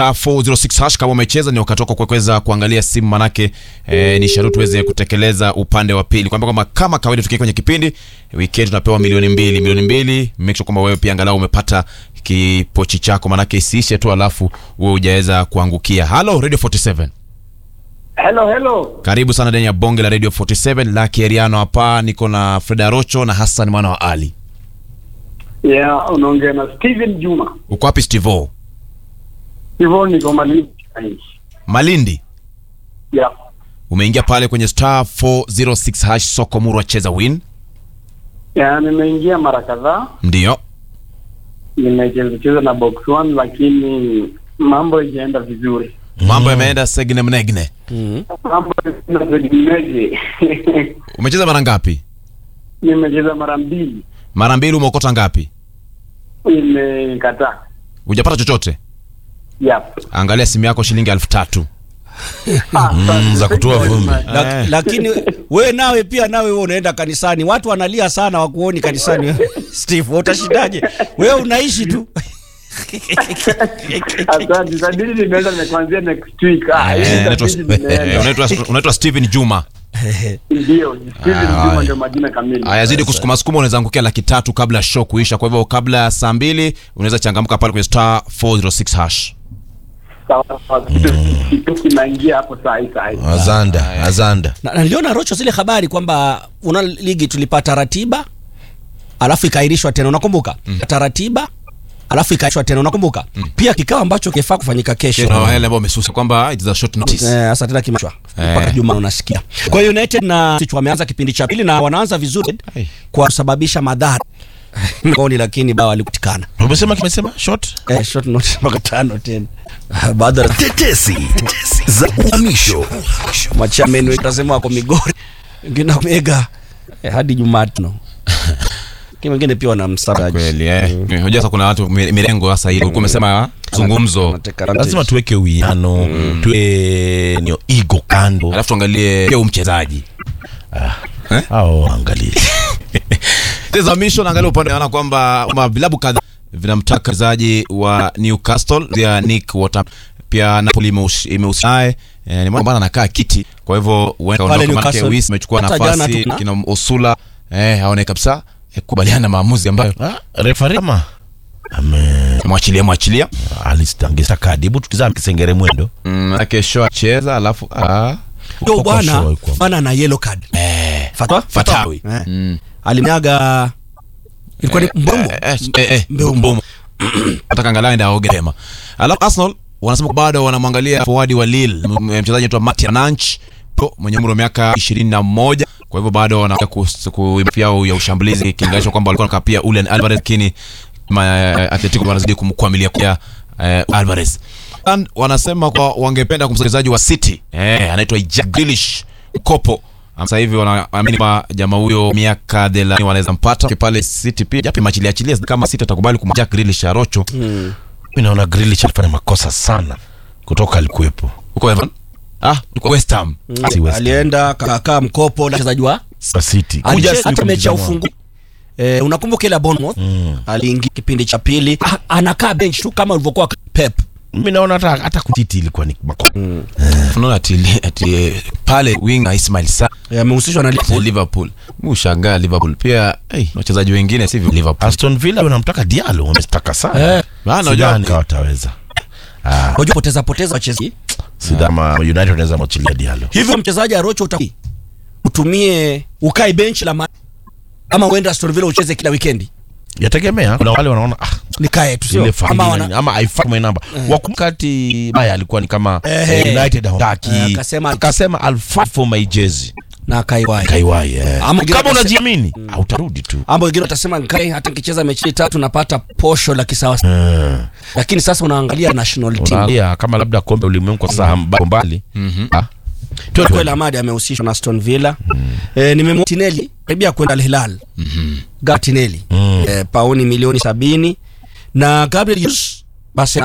star 406 hash. Kama umecheza ni wakati wako kuweza kuangalia simu, manake eh, ni sharuti uweze kutekeleza upande wa pili, kwamba kwamba kama kawaida tukiwa kwenye kipindi weekend tunapewa milioni mbili milioni mbili. Make sure kwamba wewe pia angalau umepata kipochi chako, manake isiishe tu alafu wewe hujaweza kuangukia. Halo Radio 47 Hello, hello. karibu sana ndani ya bonge la Radio 47 la Kieriano. Hapa niko na Freda Rocho na Hassan mwana wa Ali. Yeah, unaongea na Steven Juma. Uko wapi Stivo? Hivyo niko Malindi. Malindi. Yeah. Umeingia pale kwenye star 406 hash soko murwa cheza win. Yeah, nimeingia mara kadhaa. Ndio. Nimecheza cheza na box one lakini mambo haijaenda vizuri. Mambo yameenda segne mnegne. Mambo inategemeje. Umecheza mara ngapi? Nimecheza mara mbili. Mara mbili umeokota ngapi? Nimekataa. Hujapata chochote? Yeah. Angalia simu yako shilingi elfu tatu. Ah, Mm, za kutoa vumbi. Lak, lakini we nawe pia nawe wewe unaenda kanisani, watu wanalia sana wakuoni kanisani. Steve, wewe utashindaje? Wewe unaishi tu Asante. Sadili nimeanza nimekuanzia next week. Ah, Eh, hii unaitwa- sadili nimeenda. unaitwa unaitwa Steven Juma. Ndio, Steven Ah, Juma haya. ndio majina kamili. Aya, zidi kusukuma sukuma, unaweza angukia laki tatu kabla ya show kuisha. Kwa hivyo kabla ya saa mbili unaweza changamka pale kwenye star 406 hash. Sawa, sawa. Kitu kitu kinaingia hapo saa hii saa hii. Azanda, azanda. na, na niliona Rocho zile habari kwamba una ligi tulipata ratiba alafu ikaahirishwa tena, unakumbuka? Pata ratiba alafu ikaahirishwa tena, unakumbuka? Pia kikao ambacho kifaa kufanyika kesho Na wale ambao wamesusa kwamba it is a short notice. Eh, sasa tena kimachwa Eh. mpaka Juma unasikia. Kwa hiyo United na City wameanza kipindi cha pili na wanaanza vizuri Ai. kwa kusababisha madhara ngoni, lakini bao walikutikana Umesema kimesema short? eh, short notice mpaka tano tena baada ya Tetesi za uhamisho. machameni wetasema wako Migori, wengine wako Mega eh, hadi Jumatano lakini wengine pia wana msaraji Kweli eh. Unajua sasa kuna watu mi- mirengo sasa hivi. Ulikuwa umesema zungumzo. Anateka advantage. Lazima tuweke uwiano, tuwe ni ego kando. Alafu tuangalie pia huyu mchezaji. Hao angalie. Teza misho naangalia upande naona kwamba ma vilabu kadhaa vinamtaka mchezaji wa Newcastle ya Nick Water. Pia Napoli imehusi- imehusika naye. Eh, ni mwana bana anakaa kiti. Kwa hivyo huenda Pale kaondoka manake Newcastle. Wis amechukua Hata jana nafasi tu- kina Osula eh haone kabisa eh, kubaliana na maamuzi ambayo Ah, referee kama ame mwachilia mwachilia. alistangisa kadi. Hebu tukizama kisengere mwendo. Mm, kesho acheza alafu ah Ndio Kwa bwana show iko. bwana na yellow card eh Fatwa Fatawi. eh. Mm. alimnyaga ilikuwa ni mbombo Eh, eh, eh, eh, Mbeumo. Mbeumo. Nataka angalau enda aoge mapema. Alafu Arsenal wanasema bado wanamwangalia forward wa Lille, m- m- mchezaji anaitwa Matia Nanch pro mwenye umri wa miaka 21. Kwa hivyo bado wanakuja kuimarisha yao ya ushambulizi ikilinganishwa kwamba walikuwa wanakaa pia Julian Alvarez lakini ma- Atletico wanazidi kumkwamilia kwa eh, Alvarez. And wanasema kwa wangependa kumsajizaji wa City eh, anaitwa Jack Grealish kopo sasa hivi wanaamini kwa jamaa huyo miaka thelathini wanaweza mpata pale City pia japo machilia achilia kama City atakubali kumja Jack Grealish ya Rocho Mimi naona Grealish alifanya makosa sana kutoka alikuwepo. huko Everton ah uko West Ham Si West Ham. alienda kakaa mkopo na mchezaji wa Kwa City. Kuja Alicheza siku hata mechi ya mtizamo. ufungu eh, unakumbuka ile ya Bournemouth aliingia kipindi cha pili ah, anakaa bench tu kama ulivyokuwa Pep Mimi naona hata hata kutiti ilikuwa ni makosa. unaona ati ati pale wing Ismail Sarr Eh, amehusishwa na Liverpool. Liverpool mushangaa Liverpool pia hey, wachezaji wengine sivyo Liverpool Aston Villa wanamtaka Diallo, wamestaka sana. Eh, maana Sidhani unajua kama wataweza. Ah, unajua poteza poteza wachezaji sidhani kama United wanaweza mwachilia Diallo. hivyo, mchezaji Arocho uta utumie ukae bench la ma ama uende Aston Villa ucheze kila weekendi Yategemea. Kuna wale wanaona ah, nikae tu sio ile ama familia wana nini, ama haifai kwa namba. Wakati baya alikuwa ni kama Eh, eh, eh. United hawataki. Eh, akasema- akasema I'll fight for my jersey. na kaiwai Kaiwai eh. Ama wengine Kama wakase- unajiamini, utarudi tu. ama wengine watasema nkae hata nikicheza mechi tatu napata posho la kisawa, Eh. lakini sasa unaangalia national team Unaangalia kama labda kombe ulimwengu kwa sasa mbali mbali. Ah. Tuwe Kweli Ahmad amehusishwa na Aston Villa. Eh, nimemwona Tinelli karibia kwenda Al Hilal. Gatinelli. Eh, pauni milioni sabini na Gabriel Jesus basi